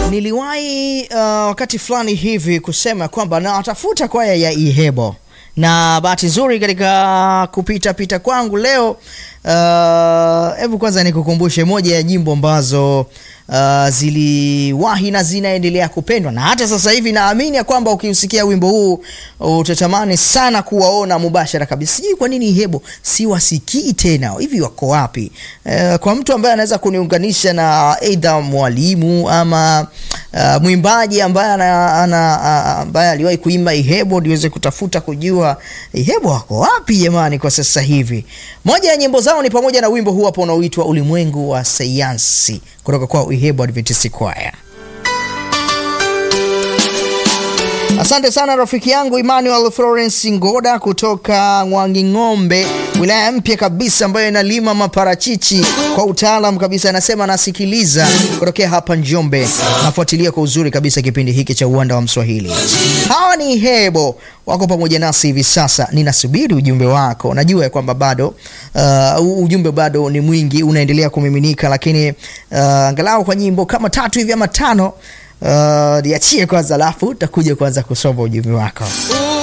Niliwahi uh, wakati fulani hivi kusema kwamba nawatafuta kwaya ya Ihebo, na bahati nzuri katika kupita pita kwangu leo, hebu uh, kwanza nikukumbushe moja ya nyimbo ambazo uh, ziliwahi na zinaendelea kupendwa na hata sasa hivi naamini ya kwamba ukiusikia wimbo huu utatamani sana kuwaona mubashara kabisa. Sijui kwa nini Ihebo siwasikii tena, hivi wako wapi? Uh, kwa mtu ambaye anaweza kuniunganisha na aidha mwalimu ama uh, mwimbaji ambaye ana, ana, uh, ambaye aliwahi kuimba Ihebo niweze kutafuta kujua Ihebo wako wapi jamani kwa sasa hivi. Moja ya nyimbo zao ni pamoja na wimbo huu hapo unaoitwa Ulimwengu wa Sayansi kutoka kwa Ihebo Adventist Choir. Asante sana rafiki yangu Emmanuel Florence Ngoda kutoka Mwanging'ombe, wilaya mpya kabisa ambayo inalima maparachichi kwa utaalam kabisa. Anasema anasikiliza kutokea hapa Njombe, nafuatilia kwa uzuri kabisa kipindi hiki cha Uwanda wa Mswahili. Hawa ni Ihebo wako pamoja nasi hivi sasa. Ninasubiri ujumbe wako, najua ya kwamba bado uh, ujumbe bado ni mwingi unaendelea kumiminika, lakini uh, angalau kwa nyimbo kama tatu hivi ama tano Uh, niachie kwanza, alafu utakuja kwanza kusoma ujumbe wako.